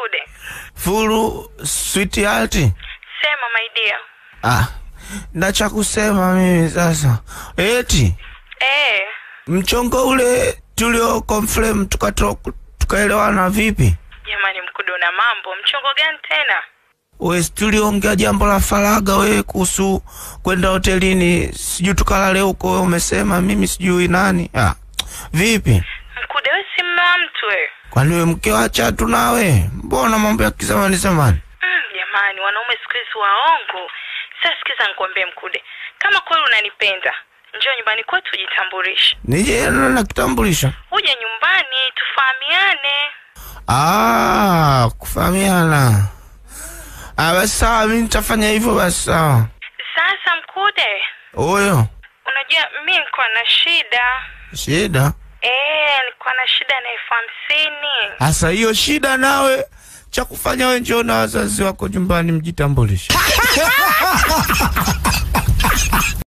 Mkude. Furu sweetheart. Sema my dear. Ah, na cha kusema mimi sasa. Eti Eh, mchongo ule tulio confirm tukato tukaelewana vipi? jamani Mkude una mambo. Mchongo gani tena? We tuliongea jambo la faraga wewe kuhusu kwenda hotelini, sijui tukalale huko, wewe umesema mimi sijui nani. Ah, vipi? Mkude wewe si mume wa mtu wewe. Kwani wewe mke wa chatu nawe? Mbona mambo ya kizamani zamani? Mm, jamani wanaume siku hizi waongo. Sasa sikiza nikwambie Mkude. Kama kweli unanipenda, njoo nyumbani kwetu ujitambulishe. Nije na na kitambulisho. Uje nyumbani tufahamiane. Ah, kufahamiana. Ah, basi sawa, mimi nitafanya hivyo basi sawa. Sasa Mkude, Huyo unajua mi nilikuwa na shida. shida Eh, nilikuwa na shida na elfu hamsini. hasa, hiyo shida nawe cha kufanya wewe njoo na wazazi wako nyumbani mjitambulishe.